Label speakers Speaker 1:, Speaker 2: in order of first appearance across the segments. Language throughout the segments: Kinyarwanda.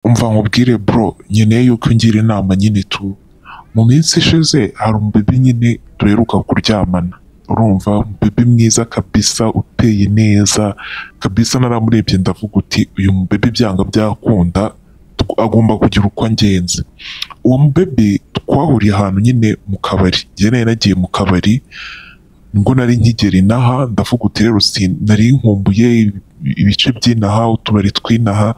Speaker 1: umva nkubwire bro nkeneye yuko ungira inama nyine tu mu minsi ishize hari umubibi nyine duheruka kuryamana urumva umubibi mwiza kabisa uteye neza kabisa naramurebye ndavuga uti uyu mubibi byanga byakunda tw- agomba kugira uko angenza uwo mubibi twahuriye ahantu nyine mu kabari njye nari nagiye mu kabari nibwo nari nkigera inaha ndavuga uti rero si nari nkumbuye ibice by'inaha utubari tw'inaha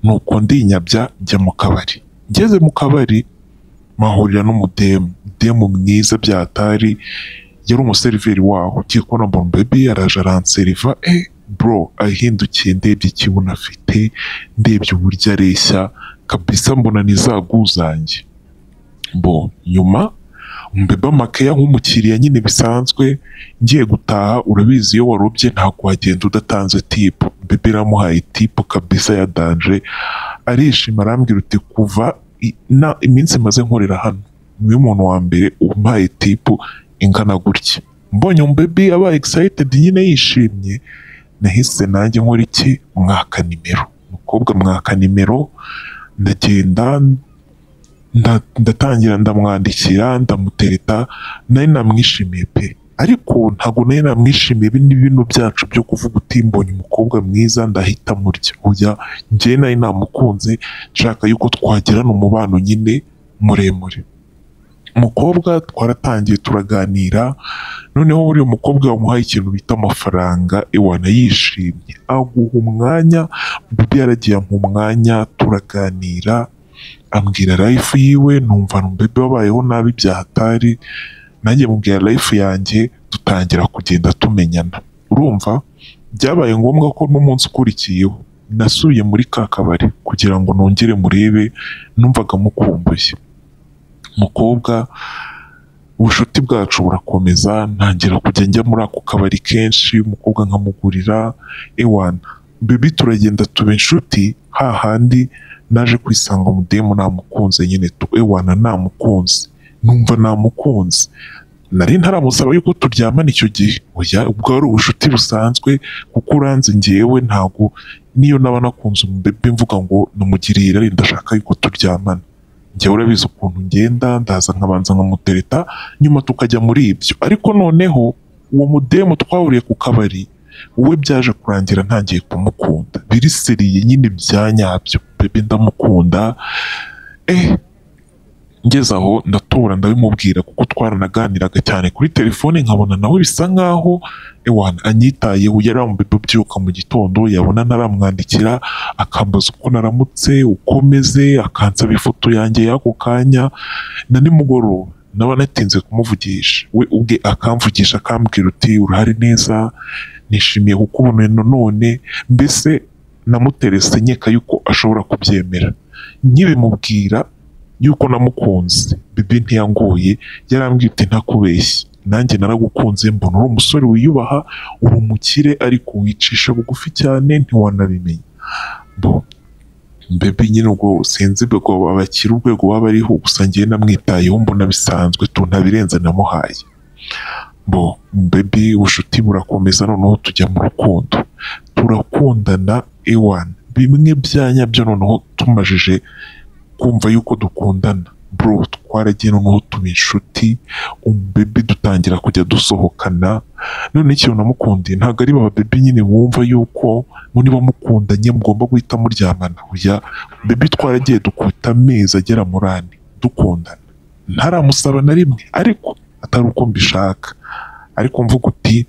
Speaker 1: nuko ndinyabya njya mu kabari ngeze mu kabari mahurira n'umudemu demu mwiza byatari yari umuseriveri waho ugiye kubona mbona baby araje aranseriva eh bro ahindukiye ndebye ikibuno afite ndebye uburyo areshya kabisa mbona ni za guzange bo nyuma mbeba makeya nk'umukiriya nyine bisanzwe ngiye gutaha urabizi iyo warobye ntabwo wagenda udatanze tipu mbebe iramuhaye tipu kabisa ya danje arishima arambwira uti kuva i- na iminsi maze nkorera hano niwe muntu wa mbere umpaye tipu ingana gutya mbonye umubebe aba excited nyine yishimye nahise nanjye nkora iki mwaka nimero umukobwa mwaka nimero ndagenda nda- ndatangira ndamwandikira ndamutereta nari namwishimiye pe ariko ntabwo nari namwishimiye bino bino byacu byo kuvuga uti mbonye umukobwa mwiza ndahita murya oya njyewe nari namukunze nshaka yuko twagirana umubano nyine muremure umukobwa twaratangiye turaganira noneho buriya umukobwa wamuhaye ikintu bita amafaranga iwana yishimye aguha umwanya bibi yaragiye ampa umwanya turaganira ambwira life yiwe numva bebe wabayeho nabi byahatari nanjye mubwira life yanjye dutangira kugenda tumenyana urumva byabaye ngombwa ko n'umunsi ukurikiyeho nasuye muri ka kabari kugira ngo nongere murebe numvaga mukumbuye umukobwa ubucuti bwacu burakomeza ntangira kujya njya muri ako kabari kenshi umukobwa nkamugurira ewana bibi turagenda tuba inshuti hahandi naje kwisanga mudemu namukunze nyine tu ewana namukunze numva namukunze nari ntaramusaba yuko turyamana icyo gihe oya ubwo ari ubucuti busanzwe kuko uranze ngewe ntabwo niyo naba nakunze umubebe mvuga ngo namugiriye irari ndashaka yuko turyamana njyewe urabizi ukuntu ngenda ndaza nkabanza nkamutereta nyuma tukajya muri ibyo ariko noneho uwo mudemu twahuriye ku kabari we byaje kurangira ntangiye kumukunda biriseriye nyine bya nyabyo bebe ndamukunda eh ngeze aho ndatora ndabimubwira kuko twaranaganiraga cyane kuri telefone nkabona nawe bisa nkaho ewana anyitayeho yari amubebe ubyuka mu gitondo yabona ntaramwandikira akambaza uko naramutse ukomeze akansaba ifoto yanjye y'ako kanya na nimugoroba naba natinze kumuvugisha we ubwe akamvugisha akambwira uti urahari neza nishimiye kukubona none mbese namuterese nkeka yuko ashobora kubyemera nkibimubwira yuko namukunze bibi ntiyangoye yarambwiye uti ntakubeshye nanjye naragukunze mbona uri umusore wiyubaha uri umukire ariko wicisha bugufi cyane ntiwanabimenya bo mbebe nyine ubwo sinzi ubwo abakiri urwego waba ariho gusa ngewe namwitayeho mbona bisanzwe tu ntabirenze namuhaye bo mbebe ubucuti burakomeza noneho tujya mu rukundo turakundana ewana bimwe bya nyabyo noneho tumajije kumva yuko dukundana bro twaragiye noneho tuba inshuti umubebe dutangira kujya dusohokana none ikintu namukundiye ntabwo ari bababebe nyine wumva yuko mu niba mukundanye mugomba guhita muryamana oya bebe twaragiye dukubita amezi agera muri ane dukundana ntaramusaba na rimwe ariko atari uko mbishaka ariko mvuga uti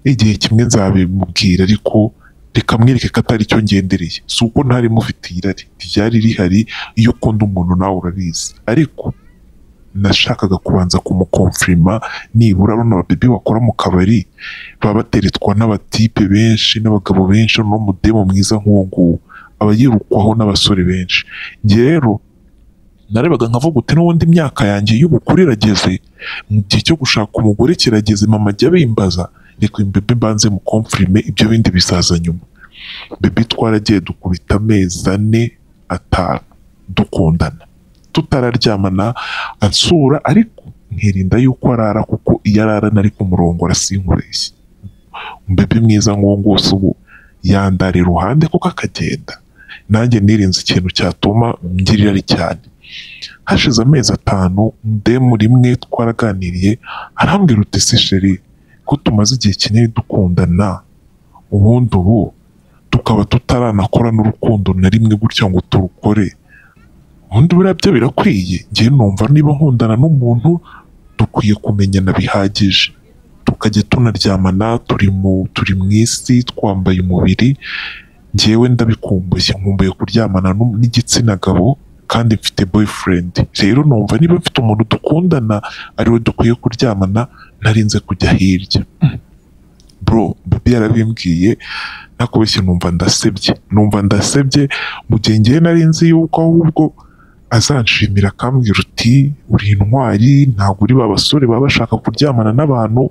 Speaker 1: igihe kimwe nzabimubwira ariko reka mwereke ko atari cyo ngendereye si uko ntari mufitiye irari ryari rihari iyo ukunda umuntu nawe urabizi ariko nashakaga kubanza kumukomfirima nibura bano babibi bakora mu kabari baba bateretwa n'abatipe benshi n'abagabo benshi n'umudemo mwiza nk'uwo nguwo aba yirukwaho n'abasore benshi njye rero narebaga nkavuga uti n'ubundi imyaka yanjye y'ubukure irageze mu gihe cyo gushaka umugore kirageze mama ajya bimbaza reka uyu mbebe mbanze mukomfirime ibyo bindi bizaza nyuma bebe twaragiye dukubita amezi ane atanu dukundana tutararyamana ansura ariko nkirinda yuko arara kuko iyo arara nari ku murongo arasinkureshya mbebe mwiza nk'uwo ngose ubu yandara iruhande kuko akagenda nanjye nirinze ikintu cyatuma ngirira ari cyane hashize amezi atanu demu rimwe twaraganiriye arambwira uti se sheri ko tumaze igihe kinini dukundana ubundi ubu tukaba tutaranakora n'urukundo na rimwe gutya ngo turukore ubundi buriya byo birakwiye njyewe numva niba nkundana n'umuntu dukwiye kumenyana bihagije tukajya tunaryamana turi mu turi mu isi twambaye umubiri njyewe ndabikumbuye nkumbuye kuryamana n'um- n'igitsina gabo kandi mfite boyfriend rero numva niba mfite umuntu dukundana ariwe dukwiye kuryamana narinze kujya hirya Mm. bro babi yarabimbwiye nakubeshye numva ndasebye numva ndasebye mu gihe njyewe nari nzi yuko ahubwo azanshimira akambwira uti uri intwari ntabwo uri ba basore baba bashaka kuryamana n'abantu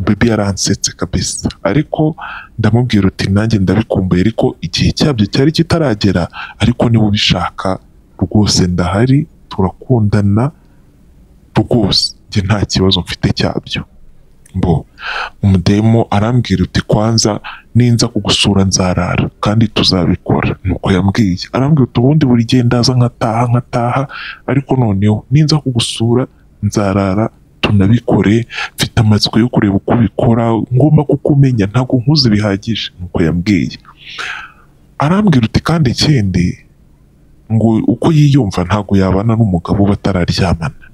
Speaker 1: babi yaransetse kabisa ariko ndamubwira uti nanjye ndabikumbuye ariko igihe cyabyo cyari kitaragera ariko niba ubishaka rwose ndahari turakundana rwose njye nta kibazo mfite cyabyo mbo umudemo arambwira uti kwanza ninza kugusura nzarara kandi tuzabikora nuko yambwiye arambwira uti ubundi buri gihe ndaza nkataha nkataha ariko noneho ninza kugusura nzarara tunabikore mfite amatsiko yo kureba uko ubikora ngomba kukumenya ntabwo nkuze bihagije nuko yambwiye arambwira uti kandi ikindi ngo uko yiyumva ntabwo yabana n'umugabo batararyamana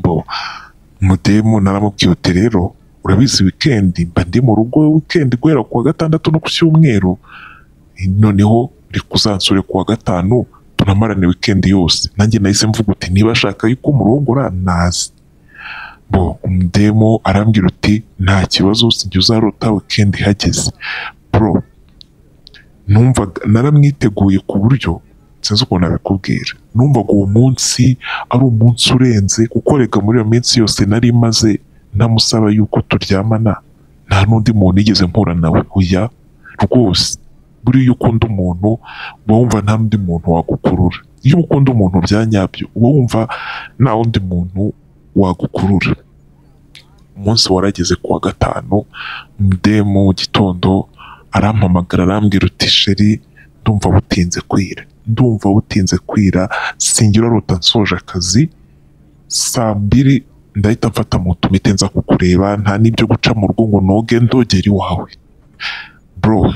Speaker 1: bo mudemu naramubwiye uti rero urabizi wikendi mba ndi mu rugo wikendi guhera ku wa gatandatu no ku cyumweru noneho reka uzansure ku wa gatanu tunamarane wikendi yose nanjye nahise mvuga uti niba ashaka yuko murongora naze bo umudemu arambwira uti nta kibazo sijya uzarota wikendi ihageze bro numvaga naramwiteguye ku buryo sinzi ukuntu nabikubwira numvaga uwo munsi ari umunsi urenze kuko reka muri iyo minsi yose nari maze ntamusaba yuko turyamana nta n'undi muntu yigeze mpura nawe oya rwose buriya iyo ukunda umuntu uba wumva nta n'undi muntu wagukurura iyo ukunda umuntu bya nyabyo uba wumva nta wundi muntu wagukurura umunsi warageze ku wa gatanu mudemu mu gitondo arampamagara arambwira uti sheri ndumva butinze kwira ndumva butinze kwira singira ruta nsoje akazi saa mbiri ndahita mfata moto mpite nza kukureba nta n'ibyo guca mu rugo ngo noge ndogere iwawe bro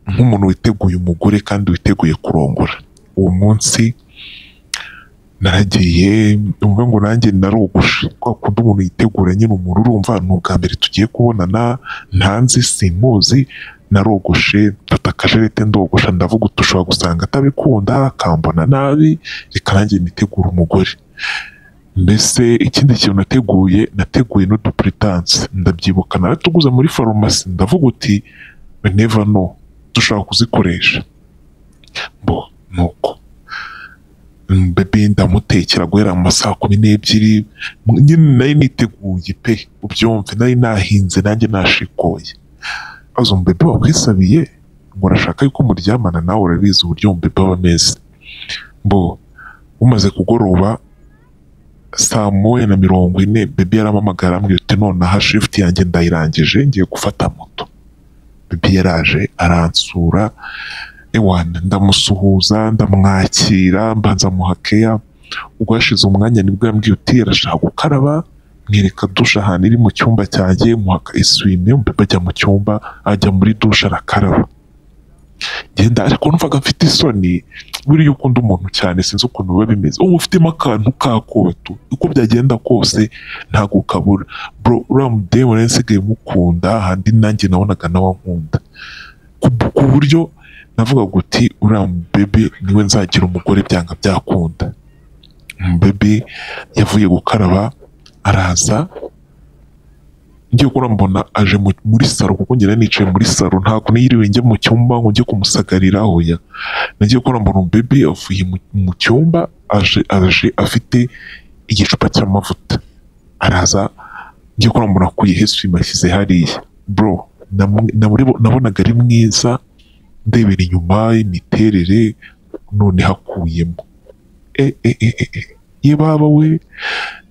Speaker 1: nk'umuntu witeguye umugore kandi witeguye kurongora uwo munsi naragiye numva ngo nanjye narogoshe kwa kundi umuntu yitegura nyine umuntu urumva ni ubwa mbere tugiye kubonana ntanzi simuzi narogoshe mfata akajerete ndogosha ndavuga uti ushobora gusanga atabikunda akambona nabi reka nanjye nitegura umugore mbese ikindi kintu nateguye nateguye n'udupuritanse ndabyibuka naratuguze muri farumasi ndavuga uti neva no dushobora kuzikoresha bo nuko bebe ndamutekera guhera mu ma saa kumi n'ebyiri nyine nari niteguye pe ubyumve nari nahinze nanjye nashikoye aza umubebe wakwisabiye ngo urashaka yuko muryamana nawe urabizi uburyo umubebe aba ameze bo umaze kugoroba saa moya na mirongo ine bebe yarampamagara ambwira uti nonaha shifuti yanjye ndayirangije ngiye gufata moto bebe yaraje aransura ewana ndamusuhuza ndamwakira mbanza muha keya ubwo hashize umwanya nibwo yambwiye uti arashaka gukaraba mwereka dushe ahantu iri mu cyumba cyanjye muhaka eswime bajya mu cyumba ajya muri dushe arakaraba genda ariko numvaga mfite isoni buriya ukunda umuntu cyane sinzi ukuntu biba bimeze uba ufitemo akantu k'akoto uko byagenda kose ntabwo ukabura bro uriya mudemu nari nsigaye mukunda handi nanjye nabonaga nawe ankunda ku- ku buryo navuga guti uriya bebe niwe nzagira umugore byanga byakunda bebe yavuye gukaraba araza ngiye kubona mbona aje mu- muri saro kuko njye nari nicaye muri saro ntabwo niyiriwe njya mu cyumba ngo njye kumusagarira hoya nagiye kubona mbona bebe avuye mu- mu cyumba aje aje afite igicupa cy'amavuta araza ngiye kubona mbona akuye hesi mashyize hariya bro namu- namurebo- nabonaga ari mwiza ndebera inyuma imiterere none hakuyemo e e e e e ye baba we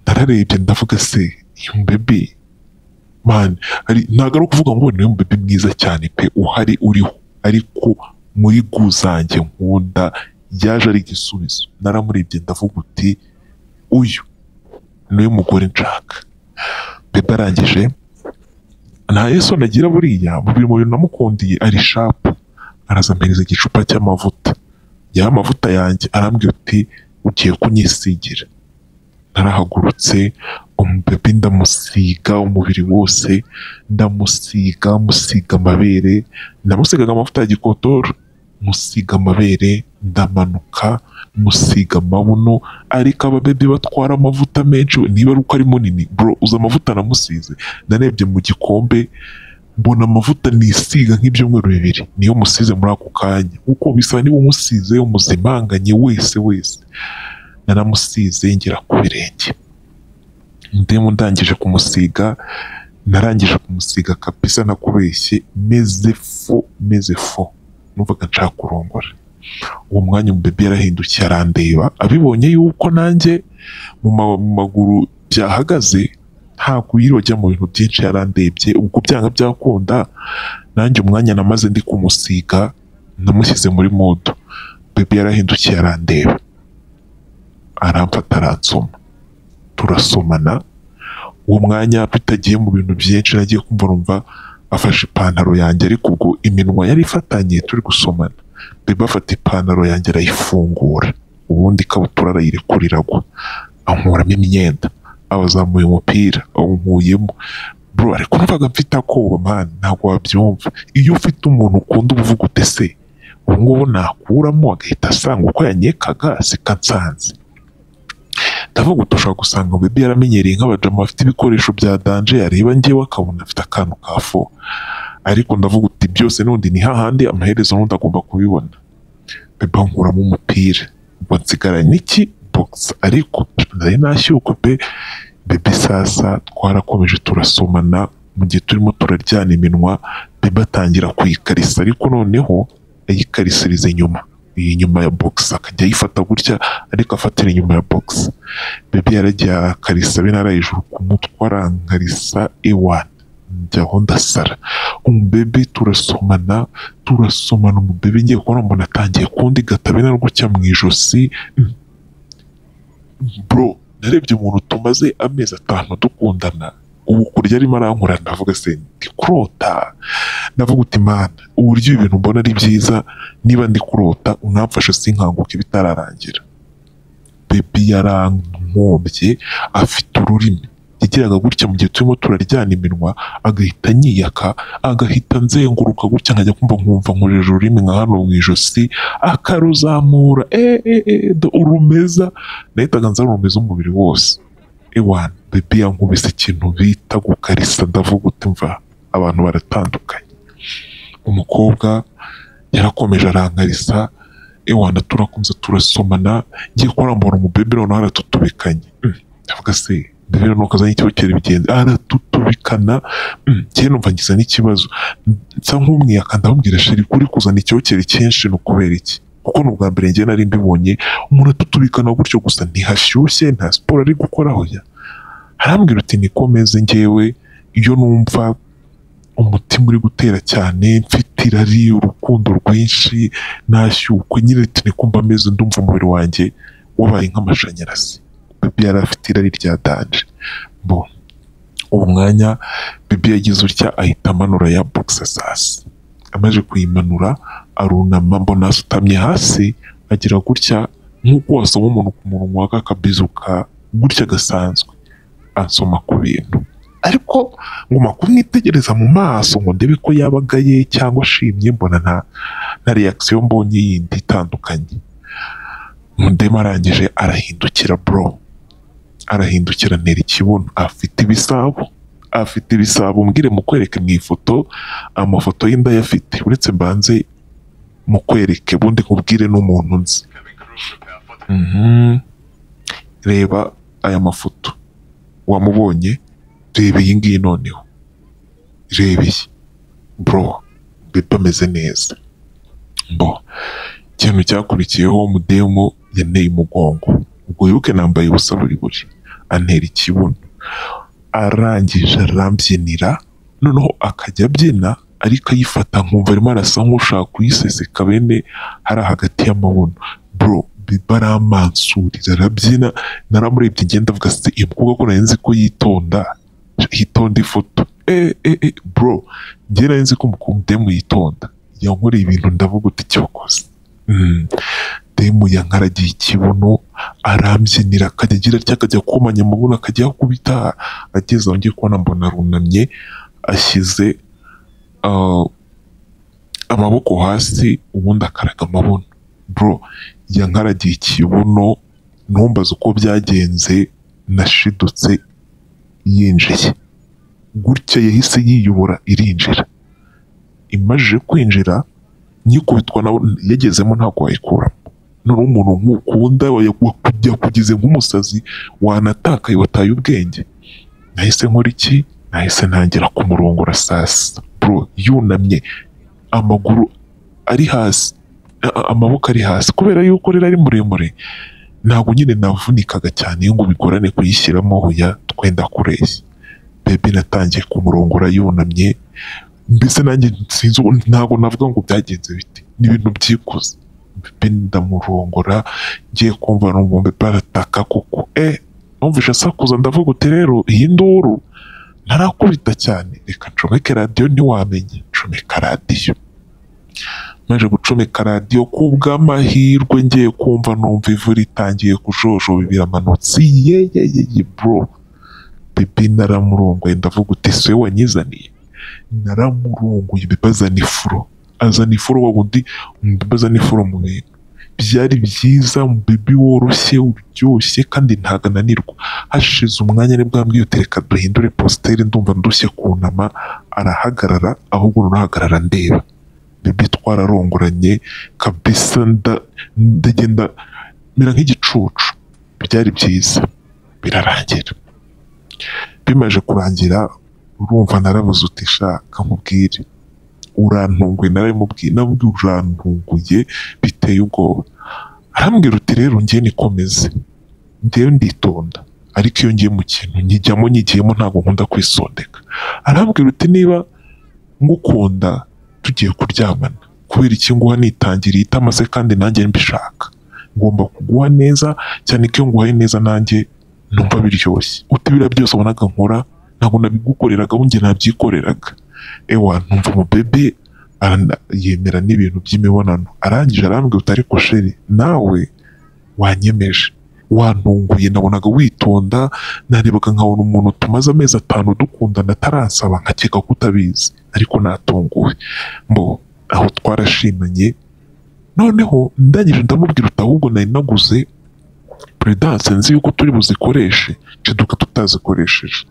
Speaker 1: nararebye ndavuga se yumbebe man hari ntabwo ari ukuvuga ngo niwe mubebe mwiza cyane pe uhari uriho ariko muri guzange nkunda yaje ari igisubizo naramurebye ndavuga uti uyu niwe mugore nshaka bebe arangije nta yesoni agira buriya mu bintu namukundiye ari shapu arazampereza igicupa cy'amavuta ya amavuta yanjye arambwira uti ugiye kunyisigira narahagurutse umubebe ndamusiga umubiri wose ndamusiga musiga amabere namusigaga amavuta ya gikotoro musiga amabere ndamanuka musiga amabuno ariko ababebe batwara amavuta menshi niba ari uko ari munini bro uzi amavuta namusize narebye mu gikombe mbona amavuta nisiga nk'ibyumweru bibiri niyo musize muri ako kanya kuko bisa niba umusize umuzimanganye wese wese naramusize ngera ku birenge ndimo ndangije kumusiga narangije kumusiga kabisa nakubeshye meze fo meze fo numvaga nshaka kurongora uwo mwanya umubebe yarahindukiye arandeba abibonye yuko nanjye mu ma- mu maguru byahagaze ntabwo yirojya mu bintu byinshi yarandebye ubwo byanga byakunda nanjye umwanya namaze ndi kumusiga namushyize muri modo bebe yarahindukiye arandeba aramfata aransoma turasomana uwo mwanya bitagiye mu bintu byinshi nagiye kumva numva afashe ipantaro yanjye ariko ubwo iminwa yari ifatanye turi gusomana bebe afata ipantaro yanjye arayifungura ubundi ikabutura arayirekura iragwa ankuramo imyenda abazamuye umupira awunkuyemo bro ariko numvaga mfite akoba mani ntabwo wabyumva iyo ufite umuntu ukunda uba uvuga ute se ubu ngubu nakuramo agahita asanga uko yanyekaga sika nsanze ndavuga uti ushobora gusanga bebe yaramenyereye nk'abajama bafite ibikoresho bya danje yareba ngewe akabona afite akantu ka fo ariko ndavuga uti byose n'undi ni hahandi amaherezo n'undi agomba kubibona bebe ankuramo umupira ubwo nsigaranye iki bogisi ariko nari nashyuka pe bebe sasa twarakomeje turasomana mu gihe turimo turaryana iminwa bebe atangira kuyikarisa ariko noneho ayikarisiriza inyuma iyi nyuma ya bogisi akajya ayifata gutya ariko afatira inyuma ya bogisi bebe yaragiye akarisa binara hejuru ku mutwe arankarisa iwani njyaho ndasara umubebe turasomana turasomana umubebe ngiye kubona mbona atangiye kundi gatabe na gutya mu ijosi bro narebye umuntu tumaze amezi atanu dukundana ubu kurya arimo arankura ndavuga se ndi kurota ndavuga uti mana uburyo ibintu mbona ari byiza niba ndi kurota unamfashe sinkanguke bitararangira bebi yarankomye afite ururimi yagiraga gutya mu gihe turimo turaryana iminwa agahita anyiyaka agahita nzenguruka gutya nkajya kumva nkumva nkojeje ururimi nka hano mu ijosi akaruzamura "Eh, eh, eh, do urumeza nahitaga nzarumeza umubiri wose ewana bebi yankubise ikintu bita gukarisa ndavuga uti mva abantu baratandukanye umukobwa yarakomeje arankarisa ewana turakunze turasomana ngiye kurambura umubebe noneho aratutubikanye Mm, ndavuga se mbebe noneho kazanye ikibazo cy'ubukerarugendo aratutubikana Mm, njyewe numva ngize n'ikibazo nsa nk'umwiyaka ndamubwira sheri kuri kuzana icyokere cyinshi ni ukubera iki kuko ni ubwa mbere njye nari mbibonye umuntu atutubikana gutyo gusa ntihashyushye nta siporo ari gukoraho ya arambwira uti niko meze ngewe iyo numva umutima uri gutera cyane mfite irari urukundo rwinshi nashyukwe nyine turi kumva ameze ndumva umubiri wanjye wabaye nk'amashanyarazi bibi yari afite irari rya danje bo uwo mwanya bibi yagize utya ahita amanura ya boxesasi amaze kuyimanura arunama mbona asutamye hasi agira gutya nk'uko wasoma umuntu ku munwa kakabizuka gutya gasanzwe ansoma ku bintu ariko nguma kumwitegereza mu maso ngo ndebe ko yabagaye cyangwa ashimye mbona nta na reaction mbonye yindi itandukanye mundema arangije arahindukira bro arahindukira ntera ikibuno afite ibisabo afite ibisabo mbwire mu kwereke mu ifoto amafoto y'indaya afite uretse mbanze mu kwereke bundi nkubwire n'umuntu nzi Mhm. reba aya mafoto wamubonye reba iyi ngiyi noneho reba iyi bro bebe ameze neza bo ikintu cyakurikiyeho mudemu yanteye umugongo ubwo wibuke nambaye ubusa buri buri antera ikibuno arangije arambyinira noneho akajya abyina ariko ayifata nkumva arimo arasa nk'ushaka kuyiseseka bene hari hagati y'amabuno bro biba ari amansurira arabyina naramurebye ngenda avuga se uyu mukobwa ko nari nzi ko yitonda hitonda ifoto eh eh eh bro njye nari nzi ko umukobwa demu yitonda yankoreye ibintu ndavuga uti cyokoze Mm. demu yankaragiye ikibuno arambyinira akajya agira atya akajya akomanya amabuno akajya akubita ageze aho ngiye kubona mbona arunamye ashyize ah, amaboko hasi ubundi akaraga amabuno bro yankaragiye ikibuno ntumbaze uko byagenze nashidutse yinjiye gutya yahise yiyobora irinjira imajije kwinjira nyikubitwa nawe yagezemo ntabwo wayikuramo noneho umuntu nk'ukunda yakugeze nk'umusazi wanatakaye wataye ubwenge nahise nkora iki nahise ntangira kumurongora saa sita bro yunamye amaguru ari hasi a- a- amaboko ari hasi kubera yuko rero ari muremure ntabwo nyine navunikaga cyane ngo bigorane kuyishyiramo hoya twenda kureshya bebe natangiye kumurongora yunamye mbese nanjye sinzi ubu- ntabwo navuga ngo byagenze bite ni ibintu byikuze bebe ndamurongora ngiye kumva numva barataka kuko eh numvise asakuza ndavuga uti rero iyi nduru ntarakubita cyane reka ncomeke radiyo ntiwamenya ncomeka radiyo maze gucomeka radiyo kubw'amahirwe ngiye kumva numva ivu ritangiye kujojoba biramanutse ye ye ye ye bro bibi naramurongoye ndavuga uti se wanyizaniye naramurongoye bibazana ifuro azana ifuro wabundi mbibazana ifuro mu bintu byari byiza bibi woroshye uryoshye kandi ntago ananirwa hashize umwanya nibwo yambwiye uti reka duhindure positeri ndumva ndushye kunama arahagarara ahubwo nurahagarara ndeba bibi twararongoranye kabisa nda- ndagenda mera nk'igicucu byari byiza birarangira bimaze kurangira urumva narabuze uti shaka mubwire urantunguye narabimubwiye nabwiye urantunguye biteye ubwoba arambwira uti rero ngiye nikomeze ndewe nditonda ariko iyo ngiye mu kintu nkijyamo nyigiyemo ntabwo nkunda kwisondeka arambwira uti niba ngukunda tugiye kuryamana kubera iki nguha nitangiriye itama se kandi nanjye mbishaka ngomba kuguha neza cyane ko iyo nguhaye neza nanjye numva biryoshye uti biriya byose wabonaga nkora ntabwo nabigukoreragaho njye nabyikoreraga ewa numva umubebe arana- yemera n'ibintu by'imibonano arangije arambwira uti ariko sheri nawe wanyemeje wantunguye nabonaga witonda narebaga nkabona umuntu tumaze amezi atanu dukundana ataransaba nkakeka ko utabizi ariko natunguwe mbo aho twarashimanye noneho ndangije ndamubwira uti ahubwo nari naguze peredanse nzi yuko turi buzikoreshe ceduka tutazikoresheje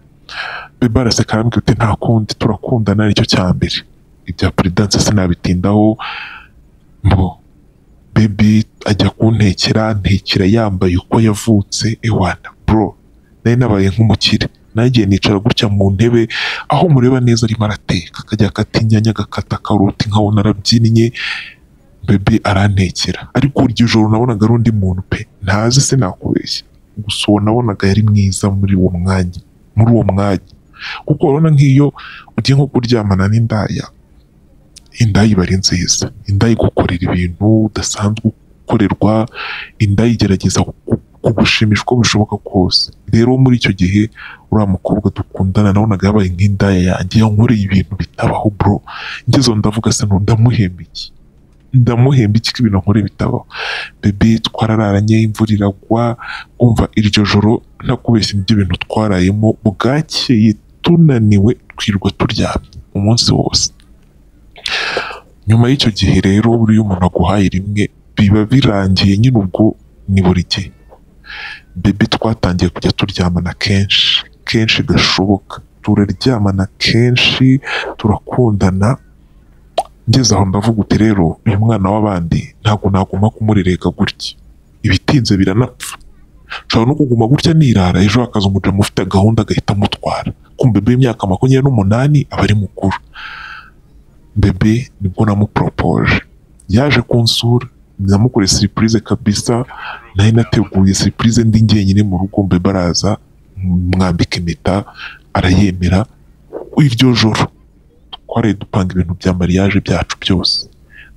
Speaker 1: bebe araseka arambwira uti nta kundi turakundana nicyo cya mbere ibya peredanse sinabitindaho mbo bebi ajya kuntekera ntekera yambaye uko yavutse ewana bro nari nabaye nk'umukire nagiye nicara gutya mu ntebe aho mureba neza arimo arateka akajya akata inyanya agakata karoti nkabona arabyinnye bebe arantekera ariko iryo joro nabonaga ari undi muntu pe ntazi sinakubeshya gusa uwo nabonaga yari mwiza muri uwo mwanya muri uwo mwanya kuko urabona nk'iyo ugiye nko kuryamana n'indaya indaya iba ari nziza indaya igukorera ibintu udasanzwe gukorerwa indaya igerageza ku- kugushimisha uko bishoboka kose rero muri icyo gihe uriya mukobwa dukundana nabonaga yabaye nk'indaya yanjye yankoreye ibintu bitabaho bro ngezeho ndavuga se no ndamuhemba iki ndamuhemba iki ko ibintu nkora bitabaho bebe twarararanye imvura iragwa umva iryo joro ntakubeshya nibyo bintu twarayemo bwakeye tunaniwe twirirwa turyamye umunsi wose nyuma y'icyo gihe rero buriya umuntu aguhaye rimwe biba birangiye nyine ubwo ni buri gihe bebe twatangiye kujya turyamana kenshi kenshi gashoboka turaryamana kenshi turakundana ngeze aho ndavuga uti rero uyu mwana w'abandi ntabwo naguma kumurerega gutya ibitinze biranapfa nshobora no kuguma gutya nirara ejo hakaza umurimo ufite gahunda agahita amutwara kumbe bebe imyaka makumyabiri n'umunani aba ari mukuru bebe nibwo namuporopoje yaje kunsura namukore siripurize kabisa nari nateguye siripurize ndi njyenyine mu rugo bebe araza mwambika impeta arayemera iryo joro twariye dupanga ibintu bya mariage byacu byose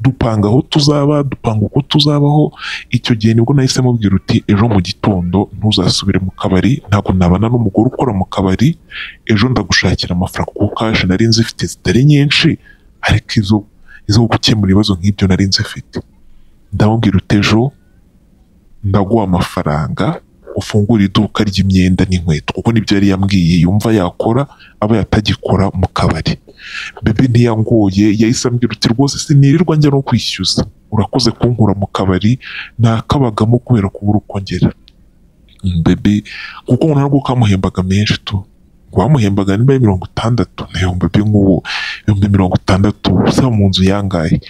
Speaker 1: dupanga aho tuzaba dupanga uko tuzabaho icyo gihe nibwo nahise mubwira uti ejo mu gitondo ntuzasubire mu kabari ntabwo nabana n'umugore ukora mu kabari ejo ndagushakira amafaranga kuko kashi nari nzi ifite zitari nyinshi ariko izo izo gukemura ibibazo nk'ibyo nari nzi ifite ndamubwira uti ejo ndaguha amafaranga ufungura iduka ry'imyenda n'inkweto kuko nibyo yari yambwiye yumva yakora aba yatagikora mu kabari bebe ntiyangoye yahise ambwira uti rwose sinirirwa njya no kwishyuza urakoze kunkura mu kabari nakabagamo kubera kubura uko ngera bebe kuko ubona ko kamuhembaga menshi tu wamuhembaga niba ari mirongo itandatu na ibihumbi bye nk'ubu ibihumbi mirongo itandatu usaba mu nzu yangaye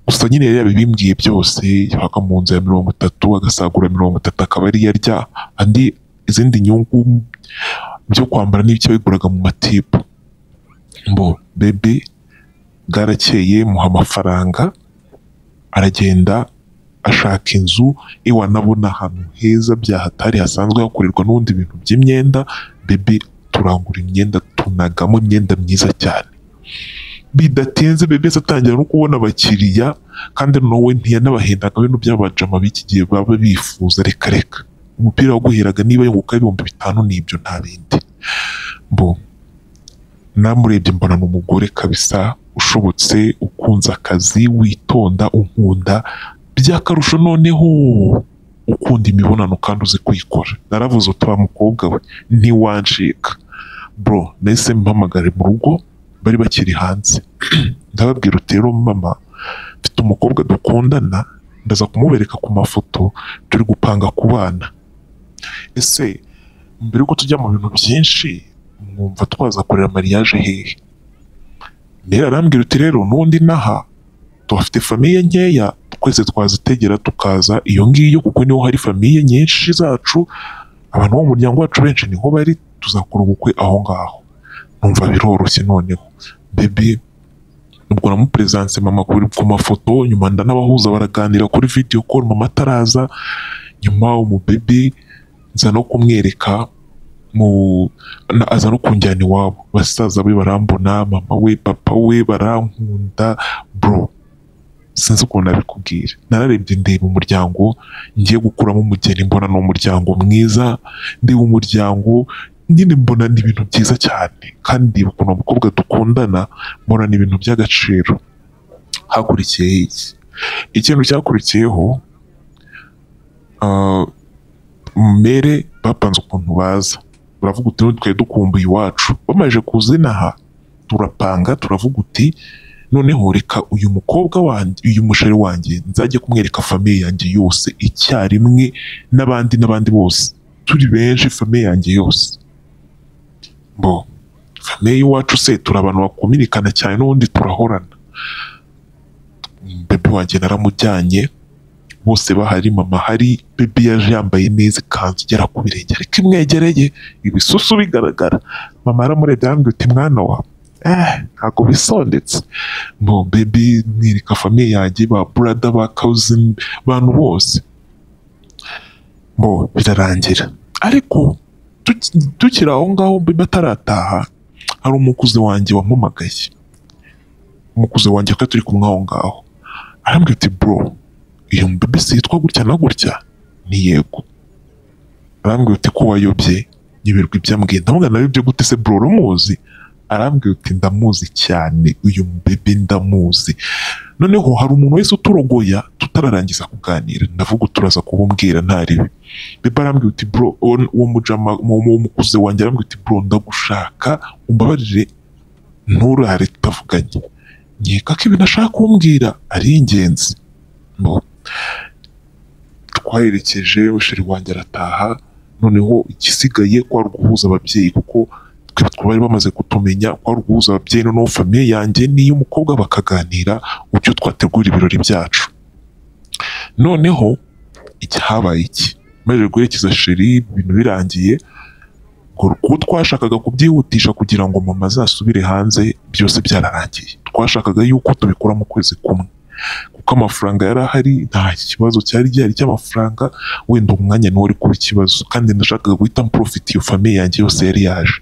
Speaker 1: gusa nyine yari yabibimbwiye byose yabaga mu nzu ya mirongo itatu agasagura mirongo itatu akaba ariyo arya andi izindi nyungu byo kwambara n'ibyo yabiguraga mu matipu mbo bebe bwarakeye muha amafaranga aragenda ashaka inzu iwanabona ahantu heza byahatari hasanzwe hakorerwa n'ubundi bintu by'imyenda bebe turangura imyenda tunagamo imyenda myiza cyane bidatinze bebe atangira no kubona abakiriya kandi nawe ntiyanabahendaga bino by'abajama b'iki gihe baba bifuza reka reka umupira waguheraga niba yunguka ibihumbi bitanu n'ibyo nta bindi mbo namurebye mbona ni umugore kabisa ushobotse ukunze akazi witonda unkunda by'akarusho noneho ukunda imibonano kandi uzi kuyikora naravuze utuba mukobwa we ntiwancika bro nahise mpamagare mu rugo bari bakiri hanze ndababwira uti rero mama mfite umukobwa dukundana ndaza kumubereka ku mafoto turi gupanga ku bana ese mbere yuko tujya mu bintu byinshi mwumva twazakorera mariage hehe rero arambwira uti rero n'ubundi naha tuhafite famiye nkeya twese twazitegera tukaza iyo ngiyo kuko niho hari famiye nyinshi zacu abantu bo mu muryango wacu benshi niho bari tuzakora ubukwe aho ngaho numva biroroshye noneho bebe ubwo namuperesanse mama kuri ku mafoto nyuma ndanabahuza baraganira kuri video call mama ataraza nyuma umubebe nza no kumwereka mu na- aza no kunjyana iwabo basaza be barambona mama we papa we barankunda bro sinzi ukuntu nabikubwira nararebye ndeba umuryango ngiye gukuramo umugeni mbona ni umuryango mwiza ndeba umuryango nyine mbona ni ibintu byiza cyane kandi ndeba ukuntu umukobwa dukundana mbona ni ibintu by'agaciro hakurikiyeho iki ikintu cyakurikiyeho ah, mere bapanze ukuntu baza baravuga uti "None twari dukumbuye iwacu bamaze kuzina aha turapanga turavuga uti noneho reka uyu mukobwa wanjye uyu mushari wanjye nzajye kumwereka famiye yanjye yose icyarimwe n'abandi n'abandi bose turi benshi famiye yanjye yose bo famiye y'iwacu se turi abantu bakumirikana cyane n'ubundi turahorana bebe wanjye naramujyanye bose bahari mama hari bebe yaje yambaye neza ikanzu igera ku birenge ariko imwegereye ibisusu bigaragara mama aramurebye arambwira uti mwana wa eh ntabwo bisondetse no bebe mwereka famiye yanjye ba burada ba kawuzini abantu bose bo birarangira ariko tuki- tukiri aho ngaho bebe atarataha hari umukuzi wanjye wampamagaye umukuzi wanjye ko turi kumwe aho ngaho arambwira ati bro iyo bebe si yitwa gutya na gutya ni yego arambwira uti ko wayobye nibirwa ibyambwiye ndamubwira nawe ibyo gute se bro uramuzi arambwira uti ndamuzi cyane uyu bebe ndamuzi noneho hari umuntu wese uturogoya tutararangiza kuganira ndavuga uturaza kububwira ntariwe bebe arambwira uti bro uwo- uwo mujama uwo uwo mukuze wanjye arambwira uti bro ndagushaka umbabarire nturare tutavuganye nkeka ko ibintu ashaka kumbwira ari ingenzi Bo. twaherekeje musheri wanjye arataha noneho igisigaye kwari uguhuza ababyeyi kuko twe twari bamaze kutumenya kwari uguhuza ababyeyi noneho famiye yanjye n'iy'umukobwa bakaganira uburyo twategura ibirori byacu noneho iki habaye iki maze guherekeza sheri ibintu birangiye ngo kuko twashakaga kubyihutisha kugira ngo mama azasubire hanze byose byararangiye twashakaga yuko tubikora mu kwezi kumwe kuko amafaranga yari ahari nta kibazo cyari gihari cy'amafaranga wenda umwanya niwo wari kuba ikibazo kandi nashakaga guhita mporofita iyo famiye yanjye yose yari yaje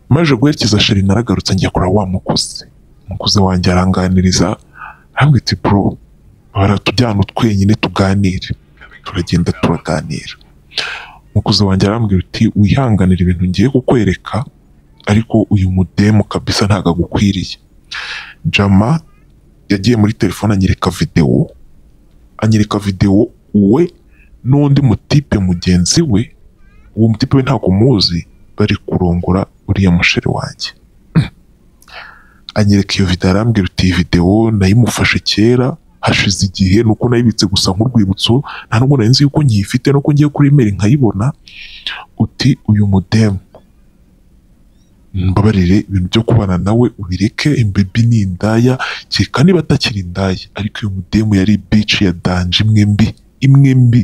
Speaker 1: maje guherekeza sheri naragarutse njya kureba wa mukuzi umukuzi wanjye aranganiriza arambwita bro baratujyana twenyine tuganire turagenda turaganira umukuzi wanjye arambwira uti wihanganira ibintu ngiye kukwereka ariko uyu mudemu kabisa ntabwo agukwiriye jama yagiye muri telefone anyereka videwo anyereka videwo we n'undi mutipe mugenzi we uwo mutipe we ntabwo umuzi bari kurongora uriya musheri wanjye anyereka iyo video arambwira uti iyi videwo nayimufashe kera hashize igihe nuko nayibitse gusa nk'urwibutso nta nubwo nari nzi yuko nkiyifite nuko ngiye kuri imeri nkayibona uti uyu mudemu mbabarire ibintu byo kubana nawe ubireke imbibi ni indaya kereka niba atakiri indaya ariko uyu mudemu yari bici ya danje imwe mbi imwe mbi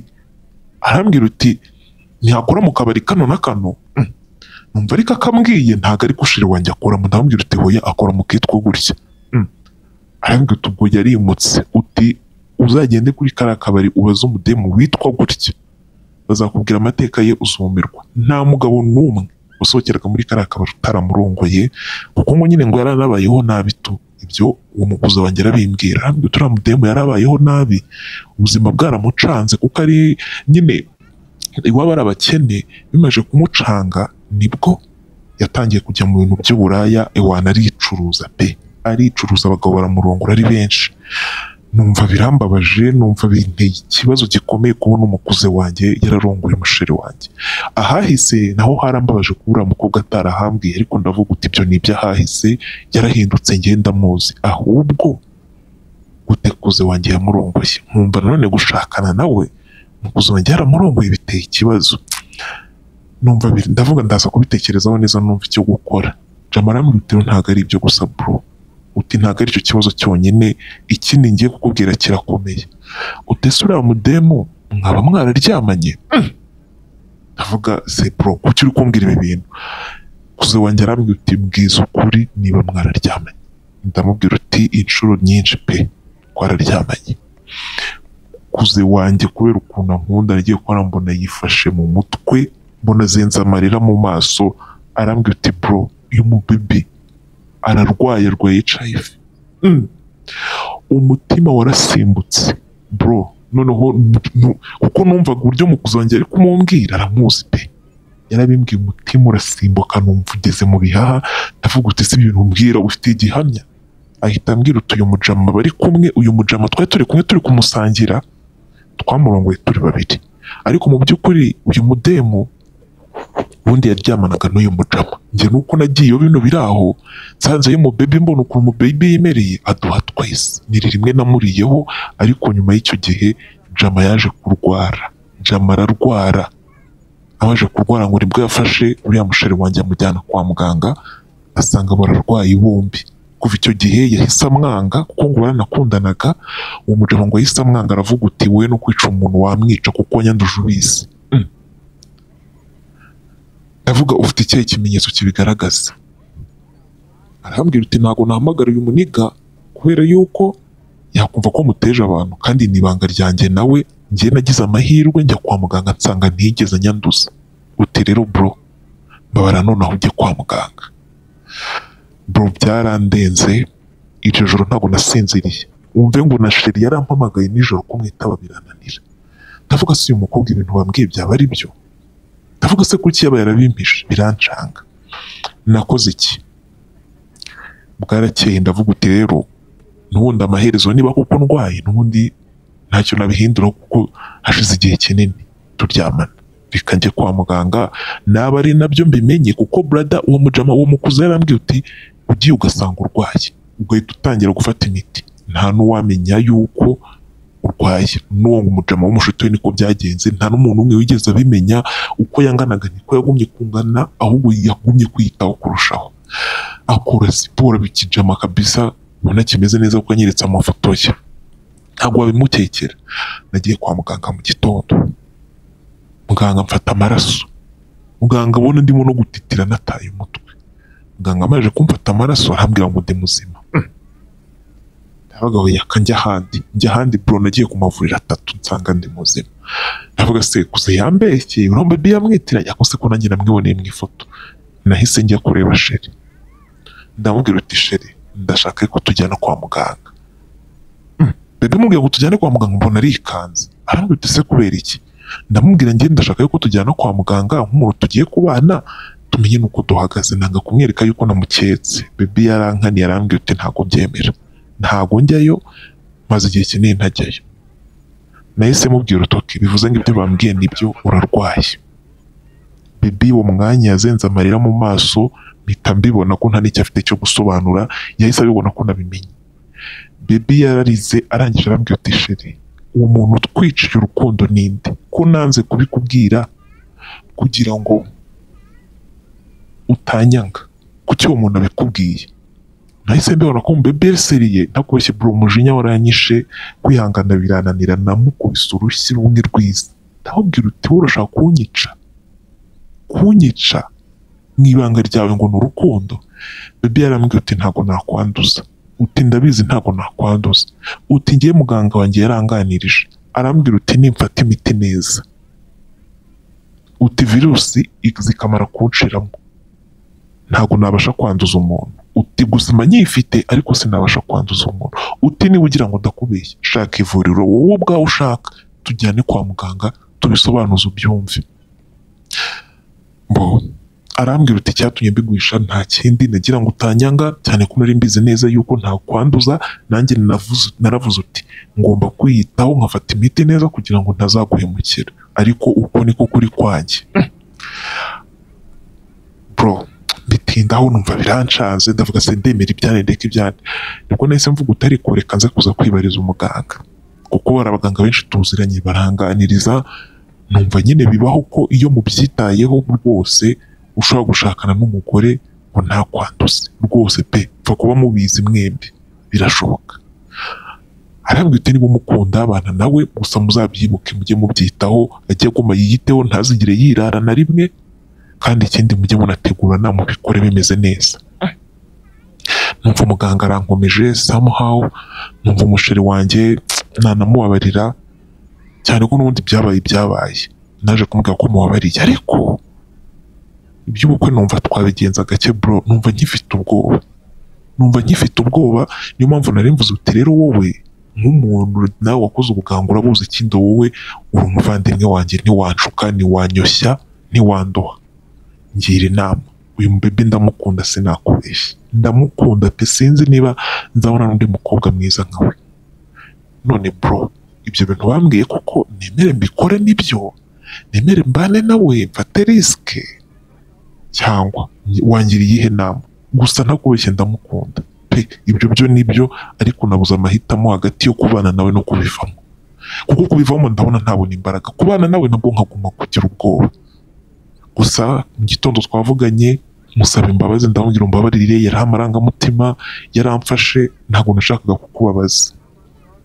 Speaker 1: arambwira uti ntihakora mu kabari kano na kano Mm. numva ariko akambwiye ntabwo ari gushira wanjye akoramo ndamubwira uti hoya akora mu kitwa gutya Mm. arambwira uti ubwo yarimutse uti uzagende kuri kariya kabari ubaze umudemu witwa gutya bazakubwira amateka ye uzumirwa nta mugabo n'umwe usohokeraga muri kariya kabari utaramurungoye kuko ngo nyine ngo yaranabayeho nabi tu ibyo uwo mukuzi wanjye arabimbwira arambwira uti uriya mudemu yarabayeho nabi ubuzima bwaramucanze kuko ari nyine iwabo ari abakene bimaze kumucanga nibwo yatangiye kujya mu bintu by'uburaya iwana aricuruza pe aricuruza abagabo baramurongora ari benshi numva birambabaje numva binteye ikibazo gikomeye kubona umukuze wanjye yararongoye umusheri wanjye ahahise naho harambabaje kuba uriya mukobwa atarahambwiye ariko ndavuga uti ibyo ni iby'ahahise yarahindutse ngenda muzi ahubwo gutekuze wanjye yamurongoye nkumva nanone gushakana nawe umukuze wanjye yaramurongoye biteye ikibazo numva biri- ndavuga ndaza kubitekerezaho neza numva icyo gukora jama arambwira uti ntabwo ari ibyo gusa bro uti ntabwo ari icyo kibazo cyonyine ikindi ngiye kukubwira kirakomeye utese uriya mudemu mwaba mwararyamanye Mm. ndavuga se bro kuki uri kumbwira ibi bintu kuze wanjye arambwira uti mbwiza ukuri niba mwararyamanye ndamubwira uti inshuro nyinshi pe twararyamanye kuze wanjye kubera ukuntu ankunda nagiye kubona mbona yifashe mu mutwe mbona azenze amarira mu maso arambwira uti bro uyu mubibi ararwaye arwaye HIV Mm. umutima warasimbutse bro noneho nu- nu- kuko numvaga uburyo mukuzi wanjye ari kumumbwira aramuzi pe yarabimbwiye umutima urasimbuka numva ugeze mu bihaha ndavuga uti si ibintu umbwira ufite igihamya ahita ambwira uti uyu mujama bari kumwe uyu mujama twari turi kumwe turi kumusangira twamurongoye turi babiri ariko mu by'ukuri uyu mudemu ubundi yaryamanaga n'uyu mujama njye nuko nagiyeyo bino biri aho nsanze y'umubebi mbona ukuntu umubebi yemereye aduha twese ni rimwe namuriyeho ariko nyuma y'icyo gihe jama yaje kurwara jama ararwara abaje kurwara ngo nibwo yafashe uriya musheri wanjye amujyana kwa muganga asanga bararwaye bombi kuva icyo gihe yahise amwanga kuko ngo baranakundanaga uwo mugabo ngo yahise amwanga aravuga uti wowe no kwica umuntu wamwica kuko nyanduje ubizi Mm. ndavuga ufite ikihe kimenyetso kibigaragaza arambwira uti ntabwo nahamagara uyu muniga kubera yuko yakumva ko muteje abantu kandi ni ibanga ryanjye nawe njye nagize amahirwe njya kwa muganga nsanga ntigeze nyanduza uti rero bro mbabara nonaho ujye kwa muganga bro byarandenze iryo joro ntabwo nasinziriye wumve ngo na sheri yarampamagaye nijoro kumwitaba birananira ndavuga se uyu mukobwa ibintu wambwiye byaba ari byo ndavuga se kuki yaba yarabimpishe birancanga nakoze iki bwarakeye ndavuga uti rero n'ubundi amaherezo niba kuko ndwaye n'ubundi ntacyo nabihindura kuko hashize igihe kinini turyamana reka njye kwa muganga naba ari nabyo mbimenye kuko brada uwo mujama uwo mukuzi yarambwiye uti ugiye ugasanga urwaye ugahita utangira gufata imiti nta n'uwamenya yuko urwaye n'uwo mujama w'umushuti we niko byagenze nta n'umuntu umwe wigeze abimenya uko yanganaga niko yagumye kungana ahubwo yagumye kwiyitaho kurushaho akora siporo bikijama kabisa ubona kimeze neza kuko anyeretse amafoto ye ntabwo wabimutekera nagiye kwa muganga mu gitondo muganga amfata amaraso muganga abona ndimo no gutitira nataye umutwe muganga amaze kumfata amaraso arambwira ngo ndi muzima Mm. ndavuga ngo yaka njya ahandi njya ahandi bro nagiye ku mavuriro atatu nsanga ndi muzima ndavuga se kuze yambeshye urumva bi yamwitiranya ko se ko nanjye namwiboneye mu ifoto nahise njya kureba sheri ndamubwira uti sheri ndashaka ko tujyana kwa muganga "Mm, bebe mubwira ngo tujyane kwa muganga mbona arikanze arambwira uti se kubera iki ndamubwira njye ndashaka ko tujyana kwa muganga nk'umuntu tugiye kubana tumenye nuko duhagaze nanga kumwereka yuko namuketse bebe yarankaniye arambwira uti ntabwo byemera ntabwo njyayo maze igihe kinini ntajyayo nahise mubwira utoki bivuze ngo ibyo bambwiye nibyo urarwaye bibi uwo mwanya yazenze amarira mu maso mpita mbibona ko nta n'icyo afite cyo gusobanura yahise abibona ko nabimenye bibi yararize arangije arambwira uti sheri uwo muntu utwiciye urukundo ninde ko nanze kubikubwira kugira ngo utanyanga kuki uwo muntu abikubwiye nahise mbibona ko mbebeseriye ntakubeshye bro umujinya waranyishe kwihangana birananira namukubise urushyi rumwe rwiza ndamubwira uti wowe urashaka kunyica kunyica mu ibanga ryawe ngo ni urukundo bebe yarambwira uti ntabwo nakwanduza uti ndabizi ntabwo nakwanduza uti ngiye muganga wanjye yaranganirije arambwira uti nimfata imiti neza uti virusi zikamara kunshiramo ntabwo nabasha kwanduza umuntu uti gusa mba nyifite ariko sinabasha kwanduza umuntu uti niba ugira ngo ndakubeshye shaka ivuriro wowe ubwawe ushaka tujyane kwa muganga tubisobanuze ubyumve bo arambwira uti icyatumye mbiguhisha nta kindi nagira ngo utanyanga cyane ko nari mbizi neza yuko ntakwanduza nanjye navuze- naravuze uti ngomba kwiyitaho nkafata imiti neza kugira ngo ntazaguhemukira ariko uko niko kuri kwanjye bro bitindaho numva biranshaze ndavuga se ndemera ibyane ndeka ibyane nibwo nahise mvuga utari kureka nze kuza kwibariza umuganga kuko hari abaganga benshi tuziranye baranganiriza numva nyine bibaho ko iyo mubyitayeho rwose ushobora gushakana n'umugore ngo ntakwanduze rwose pe pfa kuba mubizi mwembi birashoboka arambwira uti niba umukunda abana nawe gusa muzabyibuke mujye mubyitaho ajye aguma yiyiteho ntazigire yirara na rimwe kandi ikindi mujye munategurana mubikore bimeze neza numva umuganga arankomeje somehow numva umusheri wanjye ntanamubabarira cyane ko n'ubundi byabaye byabaye naje kumubwira ko mubabariye ariko iby'ubukwe numva twabigenza gake bro numva nkifite ubwoba numva nkifite ubwoba niyo mpamvu nari mvuze uti rero wowe nk'umuntu nawe wakoze ubuganga urabuzi ikindi wowe uri umuvandimwe wanjye ntiwanshuka ntiwanyoshya ntiwandoha ngira inama uyu mubebe ndamukunda sinakubeshya ndamukunda pe sinzi niba nzabona n'undi mukobwa mwiza nkawe none bro ibyo bintu bambwiye koko nemere mbikore nibyo nemere mbane nawe mfate risike cyangwa wangira iyihe nama gusa ntakubeshye ndamukunda pe ibyo byo nibyo ariko nabuze amahitamo hagati yo kubana nawe no kubivamo kuko kubivamo ndabona ntabona imbaraga kubana nawe nabwo nkaguma kugira ubwoba gusa mu gitondo twavuganye musaba imbabazi ndamubwira umbabarire yari amarangamutima yaramfashe ntabwo nashakaga kukubabaza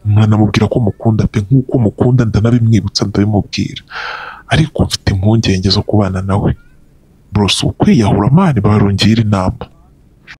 Speaker 1: mwanamubwira ko mukunda pe nk'uko mukunda ndanabimwibutsa ndabimubwira ariko mfite impungenge zo kubana nawe bro si ukwiyahura mani barongera inama